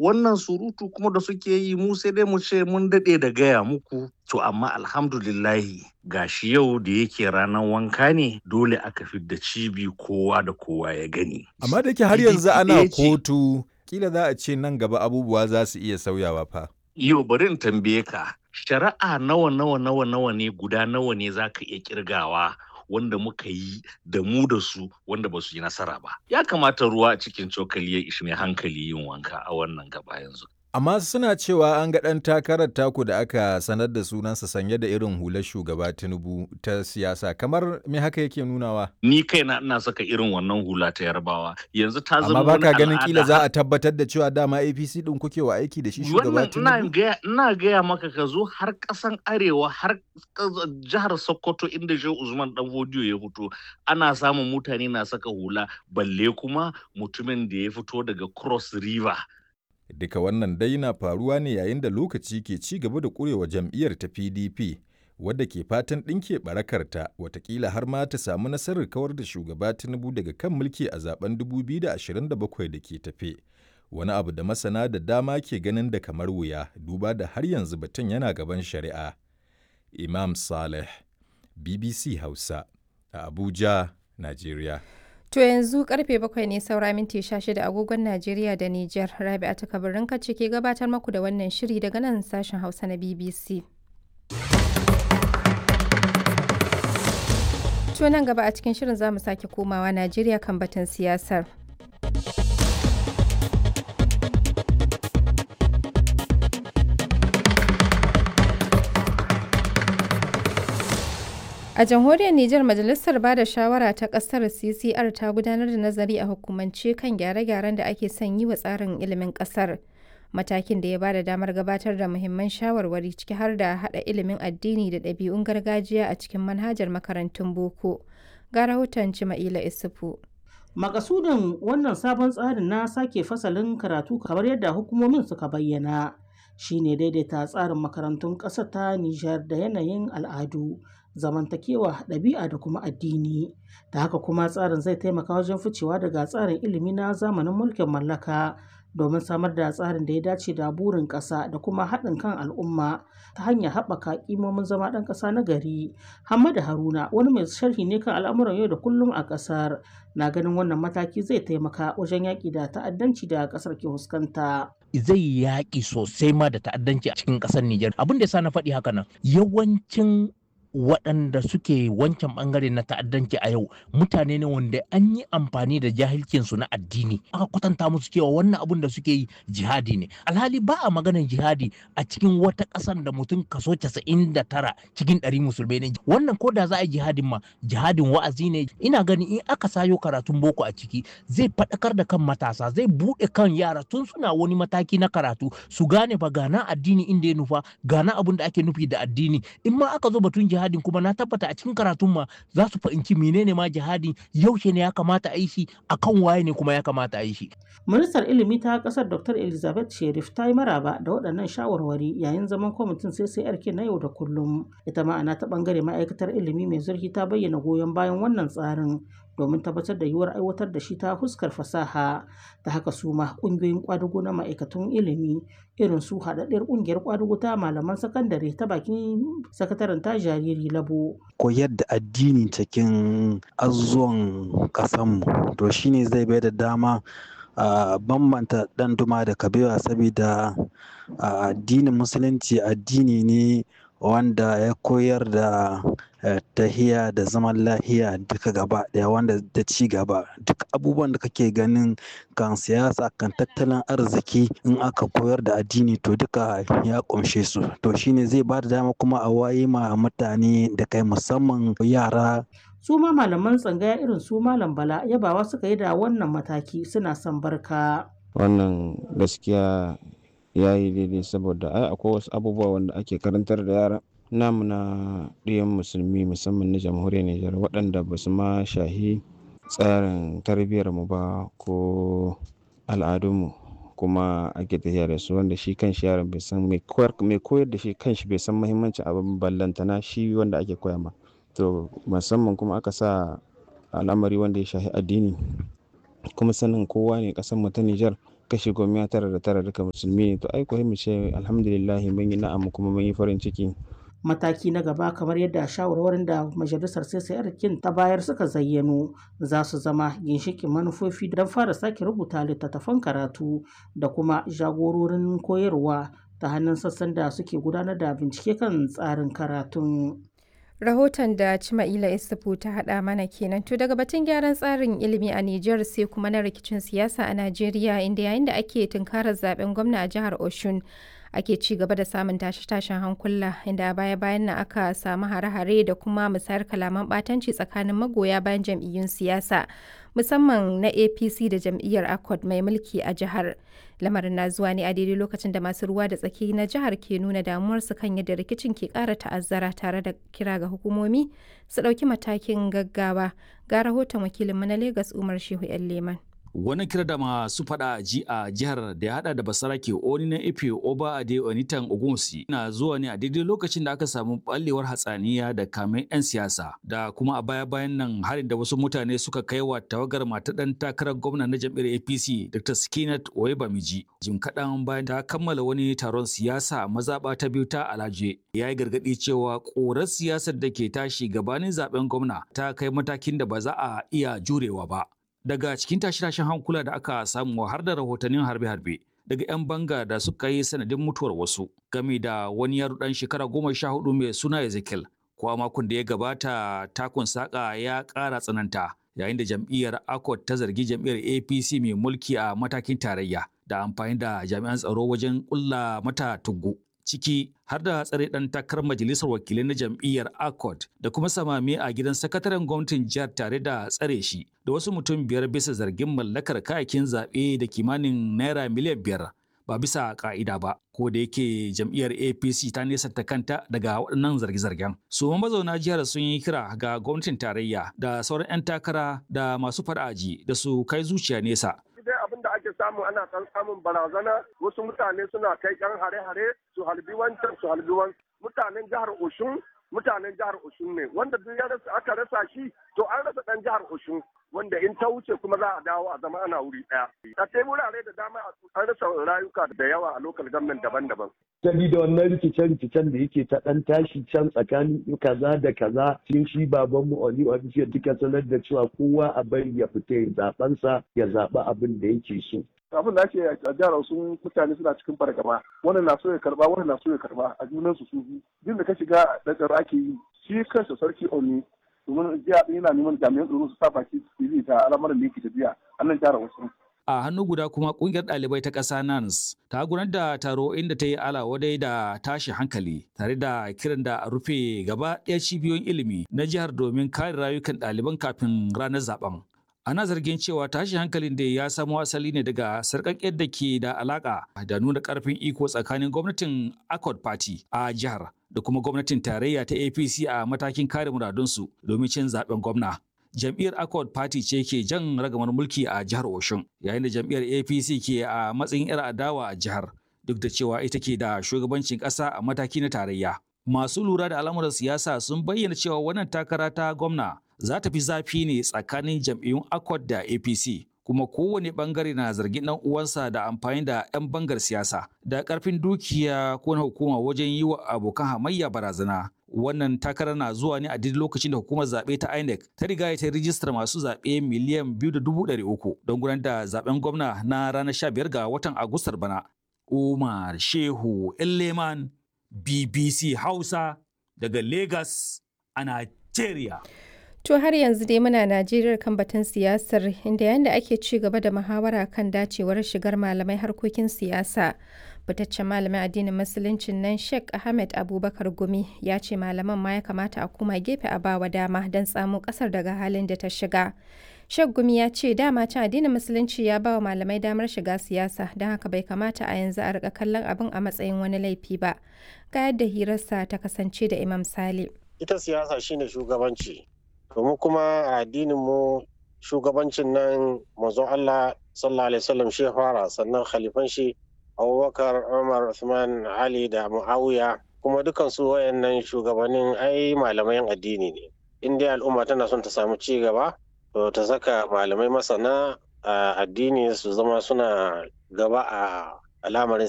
wannan surutu kuma da suke yi mu sai dai mu ce mun daɗe da gaya muku to amma alhamdulillahi gashi yau da yake ranar wanka ne dole aka fidda cibi kowa da kowa ya gani Amma da yake har yanzu PDP ana ɗaya ce. kotu, kila za a ce nan gaba abubuwa za su iya sauyawa fa. Yau bari in tambaye ka, shari'a nawa nawa nawa nawa ne guda nawa ne za ka iya kirgawa wanda muka yi da mu da su wanda ba su yi nasara ba. Ya kamata ruwa a cikin cokali ya ishi mai hankali yin wanka a wannan gaba yanzu. Amma suna cewa an ga ɗan takarar taku da aka sanar da sunansa sanye da irin hular shugaba Tinubu ta siyasa kamar me haka yake nunawa. Ni kaina ina saka irin wannan hula ta yarbawa yanzu ta zama Amma wani baka ganin al'ada kila har- za a tabbatar da cewa dama APC ɗin kuke wa aiki da shi shugaba wannan ina Tinubu. gaya ina gaya maka ka zo har kasan arewa har ƙas- jihar sokoto inda shehu usman dan fodiyo ya fito ana samun mutane na saka hula balle kuma mutumin da ya fito daga cross river Duka wannan dai na faruwa ne yayin da lokaci ke ci gaba da ƙurewa jam'iyyar ta PDP wadda ke fatan ɗinke barakarta watakila har ma ta samu nasarar kawar da shugaba Tinubu daga kan mulki a zaben 2027 da ke tafe. Wani abu da masana da dama ke ganin da kamar wuya duba da har yanzu batun yana gaban shari'a. Imam Saleh, BBC Hausa, a Abuja, Najeriya. To yanzu karfe bakwai ne saura minti shida agogon Najeriya da Nijar. Rabi'a ta kabarin kacce ke gabatar maku da wannan shiri daga nan sashen Hausa na BBC. To nan gaba a cikin shirin za mu sake komawa Najeriya kan batun siyasar. A jamhuriyar Nijar Majalisar Ba da Shawara ta ƙasar CCR ta gudanar da nazari a hukumance kan gyare-gyaren da ake son yi wa tsarin ilimin ƙasar. Matakin da ya ba da damar gabatar da muhimman shawarwari ciki har da haɗa ilimin addini da ɗabi'un gargajiya a cikin manhajar makarantun boko. Ga rahoton Cima'ila Isufu. Makasudin wannan sabon tsarin na sake fasalin karatu kamar yadda hukumomin suka bayyana shine daidaita tsarin makarantun ƙasar ta Nijar da yanayin al'adu, zamantakewa, ɗabi'a da kuma addini. Da haka kuma tsarin zai taimaka wajen ficewa daga tsarin ilimi na zamanin mulkin mallaka domin samar da tsarin da ya dace da burin ƙasa da kuma haɗin kan al'umma ta hanyar haɓaka ƙimomin zama ɗan ƙasa na gari. Hamadu Haruna wani mai sharhi ne kan al'amuran yau da kullum a ƙasar na ganin wannan mataki zai taimaka wajen yaƙi da ta'addanci da ƙasar ke fuskanta. zai yaƙi sosai ma da ta'addanci a cikin ƙasar Nijar. Abin da ya sa na faɗi haka nan yawancin waɗanda suke wancan ɓangare na ta'addanci a yau mutane ne wanda an yi amfani da jahilcinsu na addini aka kwatanta musu cewa wannan abun da suke yi jihadi ne alhali ba a maganar jihadi a cikin wata ƙasar da mutum kaso casa'in da tara cikin ɗari musulmai ne wannan ko da za a yi jihadin ma jihadin wa'azi ne ina ganin in aka sayo karatun boko a ciki zai faɗakar da kan matasa zai buɗe kan yara tun suna wani mataki na karatu su gane ba gana addini inda ya nufa gana abun da ake nufi da addini in ma aka zo batun jihadin kuma na tabbata a cikin karatun ma za su fahimci menene ma jihadin yaushe ne ya kamata a yi shi akan waye ne kuma ya kamata a yi shi Ministar ilimi ta ƙasar Dr. Elizabeth Sherif ta yi maraba da waɗannan shawarwari yayin zaman kwamitin CCRK na yau da kullum. Ita ma'ana ta ɓangare ma'aikatar ilimi mai zurfi ta bayyana goyon bayan wannan tsarin domin tabbatar da yiwuwar aiwatar da shi ta fuskar fasaha da haka su ma ƙungiyoyin ƙwadugo na ma'aikatun ilimi irin su haɗaɗɗiyar ƙungiyar ƙwadugo ta malaman sakandare ta bakin sakataren ta jariri labo koyar da addini cikin azuzuwan ƙasanmu to shine zai bai da dama a bambanta ɗan duma da kabewa saboda addinin musulunci addini ne wanda ya koyar da tahiya da zaman lahiya duka gaba daya wanda da ci gaba duk abubuwan da kake ganin kan siyasa kan tattalin arziki in aka koyar da addini to duka ya kumshe su to shine zai ba da dama kuma a waye ma mutane da kai musamman yara su ma malaman tsangaya irin su malam bala yabawa suka yi da wannan mataki suna son barka wannan gaskiya ya yi daidai saboda ai akwai wasu abubuwa wanda ake karantar da yara namu na ɗiyan musulmi musamman na jamhuriyar Nijar waɗanda ba su ma shahi tsarin tarbiyyar mu ba ko al'adunmu kuma ake tafiya da su wanda shi kan shi yaron bai san mai koyar da shi kan shi bai san muhimmancin abin ballantana shi wanda ake koya ma to musamman kuma aka sa al'amari wanda ya shahi addini kuma sanin kowa ne ƙasar mu ta Nijar kashi goma tara da tara duka musulmi ne to ai ko mu ce alhamdulillah mun yi na'am kuma mun yi farin ciki mataki na gaba kamar yadda shawarwarin da majalisar CCR kin ta bayar suka zayyano za su zama ginshikin manufofi don fara sake rubuta littattafan karatu da kuma jagororin koyarwa ta hannun sassan da suke gudanar da bincike kan tsarin karatun. Rahoton da Cima'ila Isufu ta haɗa mana kenan to daga batun gyaran tsarin ilimi a Nijar sai kuma na rikicin siyasa a Najeriya inda yayin da ake tunkarar zaben gwamna a jihar Oshun ake ci gaba da samun tashe-tashen hankula inda a baya-bayan nan aka samu hare-hare da kuma musayar kalaman ɓatanci tsakanin magoya bayan jam'iyyun siyasa musamman na apc da jam'iyyar accord mai mulki a jihar lamarin na zuwa ne a daidai lokacin da masu ruwa da tsaki na jihar ke nuna damuwarsu kan yadda rikicin ke ƙara ta'azzara tare da kira ga hukumomi su ɗauki matakin gaggawa ga rahoton wakilinmu na lagos umar shehu 'yan leman Wani kira da masu fada ji a jihar da ya hada da basarake oni na ife oba ade onitan ogunsi na zuwa ne a daidai lokacin da aka samu ballewar hatsaniya da kamen 'yan siyasa da kuma a baya bayan nan harin da wasu mutane suka kai wa tawagar mata dan takarar gwamna na jam'iyyar apc dr skinat oyebamiji jim kaɗan bayan ta kammala wani taron siyasa a mazaɓa ta biyu ta alaje ya yi gargaɗi cewa ƙorar siyasar da ke tashi gabanin zaben gwamna ta kai matakin da ba za a iya jurewa ba daga cikin tashe-tashen hankula da aka samu har da rahotannin harbe-harbe daga 'yan banga da suka yi sanadin mutuwar wasu game da wani yaro dan shekara goma sha hudu mai suna ezekiel ko a makon da ya gabata takun saka ya ƙara tsananta yayin da jam'iyyar akot ta zargi jam'iyyar apc mai mulki a matakin tarayya da amfani da jami'an tsaro wajen ƙulla mata tuggu ciki har da tsare ɗan takarar majalisar wakilai na jam'iyyar accord da kuma samame a gidan sakataren gwamnatin jihar tare da tsare shi da wasu mutum biyar bisa zargin mallakar kayakin zaɓe da kimanin naira miliyan biyar ba bisa ka'ida ba ko da yake jam'iyyar apc ta nesanta kanta daga waɗannan zarge-zargen su mazauna jihar sun yi kira ga gwamnatin tarayya da sauran 'yan takara da masu fara'aji da su kai zuciya nesa dai abin da ake samu ana kan samun barazana wasu mutane suna kai yan hare-hare su halbi wancan su halbi wancan mutanen jihar Oshun mutanen jihar Oshun ne wanda duk ya rasa aka rasa shi to an rasa dan jihar Oshun wanda in ta wuce kuma za a dawo a zama ana wuri daya a sai wurare da dama an rasa rayuka da yawa a lokal government daban-daban sabida wannan rikice-rikicen da yake ta dan tashi can tsakanin kaza da kaza cikin shi baban mu Oli Official duka sanar da cewa kowa a bari ya fita ya zabansa ya zaba abin da yake so abin da ake a jihar sun mutane suna cikin fargaba wannan na so ya karba wannan na so ya karba a junan su su duk da ka shiga da tsaro ake yi shi kansa sarki Oni domin jiya yana neman jami'an tsaro su sa baki su ta al'amarin da yake tafiya a nan jihar Osun a hannu guda kuma kungiyar ɗalibai ta ƙasa NANS ta gudanar da taro inda ta yi alawadai da tashi hankali tare da kiran da a rufe gaba ɗaya cibiyoyin ilimi na jihar domin kare rayukan ɗaliban kafin ranar zaben. Ana zargin cewa tashi hankalin da ya samo asali ne daga sarƙaƙƙiyar da ke da alaƙa da nuna ƙarfin iko tsakanin gwamnatin Accord Party a jihar da kuma gwamnatin tarayya ta APC a matakin kare muradunsu domin cin zaben gwamna. jam'iyyar accord party ce ke jan ragamar mulki a jihar oshun yayin da jam'iyyar apc ke a matsayin 'yar adawa a jihar duk da cewa ita ke da shugabancin ƙasa a mataki na tarayya masu lura da al'amuran siyasa sun bayyana cewa wannan takara ta gwamna za ta fi zafi ne tsakanin jam'iyyun accord da apc kuma kowane bangare na zargin dan uwansa da amfani da 'yan bangar siyasa da karfin dukiya ko na hukuma wajen yi wa abokan hamayya barazana wannan takarar na zuwa ne a duk lokacin da hukumar zaɓe ta INEC ta riga ta rijistar masu zaɓe miliyan biyu da dubu ɗari uku don gudanar da zaɓen gwamna na ranar sha biyar ga watan Agustar bana. Umar Shehu Leman BBC Hausa daga Lagos a Nigeria. To har yanzu dai muna Najeriya kan batun siyasar inda yayin da ake ci gaba da muhawara kan dacewar shigar malamai harkokin siyasa. Fitaccen malamin addinin musuluncin nan Sheikh Ahmed Abubakar Gumi ya ce malaman ma ya kamata a koma gefe a bawa dama don tsamo kasar daga halin da ta shiga. Sheikh Gumi ya ce dama can addinin musulunci ya bawa malamai damar shiga siyasa don haka bai kamata a yanzu a rika kallon abin a matsayin wani laifi ba. Ga yadda hirarsa ta kasance da Imam Sale. Ita siyasa shine shugabanci. domin kuma a addinin mu shugabancin nan manzon Allah sallallahu alaihi wasallam shi fara sannan khalifan shi Abubakar Umar Uthman Ali da Muawiya kuma dukan su wayannan shugabannin ai malamai addini ne in dai al'umma tana son ta samu ci gaba to ta saka malamai masana a addini su zama suna gaba a al'amarin